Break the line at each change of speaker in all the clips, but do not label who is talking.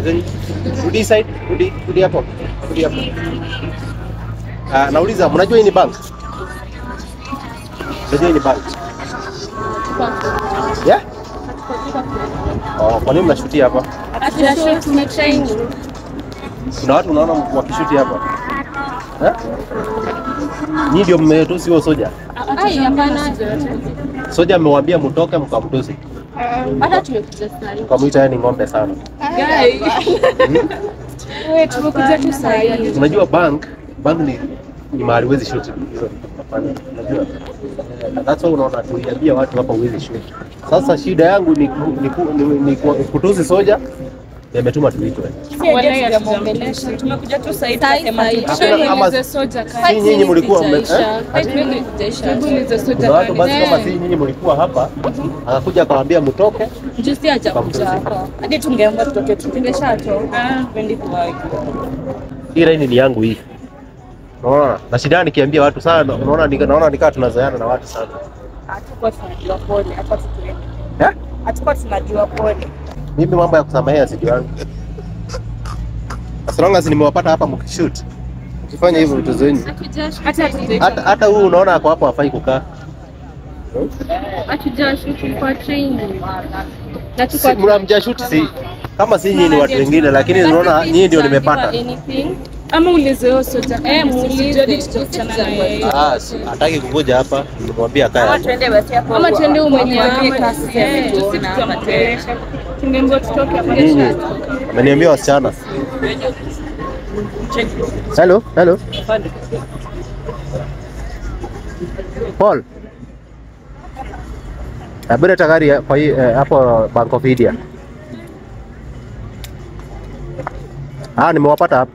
side zenyu. Rudi side, rudi, rudi hapo. Rudi hapo. Ah, nauliza mnajua hii ni bank? Mnajua hii ni bank? Yeah? Oh, kwa nini mnashutia hapa? Kuna watu unaona wakishuti hapa. Eh? Nyinyi ndio mmetusi huo soja. Soja amewaambia mtoke mkamtusi.
Hata tumekuja sasa.
Mkamwita yeye ni ng'ombe sana.
Wewe tumekuja tu saa hii.
Unajua bank, bank ni ni mahali huwezi shoot. Hizo hapana. Unajua? Eh, That's why unaona tuliambia watu hapa huwezi shoot. Sasa shida yangu ni ku- ni, ku- ni, ni ku- kutusi soja. Nimetuma tuitwe.
Tumekuja tu sasa
Sahi, sahi.
Hakuna kama si nyinyi mlikuwa mme- eh? Kuna watu basi kama si nyinyi mlikuwa hapa, akakuja akawaambia mtoke,
Juzi hajakuja hapa.
hadi tungeomba tutoke tu tumeshatoka. Pendi kuwahi.
hii laini ni yangu hii. Unaona? Na shida nikiambia watu sana, unaona nika- naona nikaa tunazoeana na watu sana.
Hatukuwa tunajua pole, hapa tutuende.
Eh?
Hatukuwa tunajua pole.
Mimi mambo ya kusamehea sijui yangu. As long as nimewapata hapa mkishoot. Mkifanya hivyo vitu zenyu.
Hata
Hata hata huyu unaona ako hapo hafai kukaa.
hatujashuti kwa training. Na tuko
Si- Mnamjashoot si kama si nyinyi ni watu wengine, lakini unaona nyinyi ndio nimepata.
Anything.
Ama ulizeyo soja eh, muulize tutakutana na yeye.
Ah, si- hataki kukuja hapa, nimwambia akae hapo.
Ama tuende umwenyewe.
Eh, tusikutamkelesha. Tungeambiwa tutoke
Nyinyi ameniambia wasichana. Hello, hello. Paul. Abira tagari ya- kwa hii eh, hapo Bank of India. Ah, nimewapata hapo.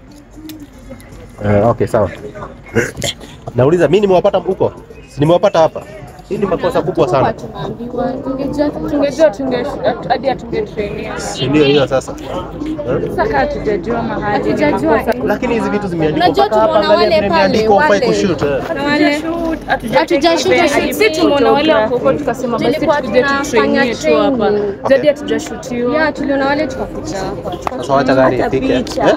Eh, okay, sawa. Nauliza mimi nimewapata huko? Si nimewapata hapa? Hii ni makosa kubwa sana.
Tumeambiwa tungejua
tungejua tunge hadi atungetrainia.
Si ndio hiyo sasa? Eh?
Sasa kaa hatujajua mahali.
Hatujajua.
Lakini hizi vitu zimeandikwa
Unajua
mpaka hapa,
tunaona
angalia
wale
vile imeandikwa
pale,
ufai
wale.
kushoot. eh.
Hatujashuka
Si tumeona wale wako huko tukasema basi
Tulikuwa
tukuje
tunafanya
tutrainie tu hapa.
training.
Jadi hatujashutiwa.
Ya, tuliona wale tukakuja hapa.
Sasa wacha gari ifike. Eh? Eh?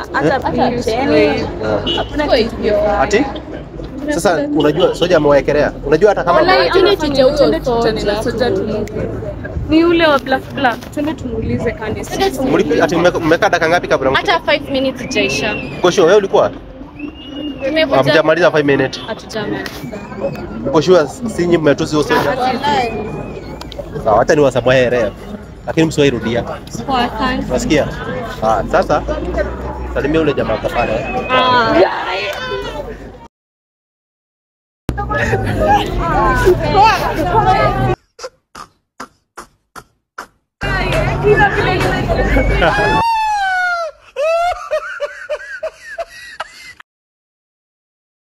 Tuko hivyo.
Ati? Sasa unajua soja amewaekelea. Unajua hata kama
Wallahi, tuende tuje huyo
Twende tukutane na
soja.
soja tumuulize. Ni yule wa black black. Twende tumuulize kanisa.
Mlipi- ati mmeka- mmekaa dakika ngapi kabla mfike?
Hata 5 minutes ijaisha.
Uko sure wewe ulikuwa?
Tumekuja
Hamjamaliza 5 minutes.
hatujamaliza.
Uko sure si nyinyi mmetusi huyo soja? Sawa, acha niwasamehe Lakini msiwahi rudia.
Poa, thanks.
Unasikia? Ah, sasa salimia ule jamaa kwa pale.
Kila vile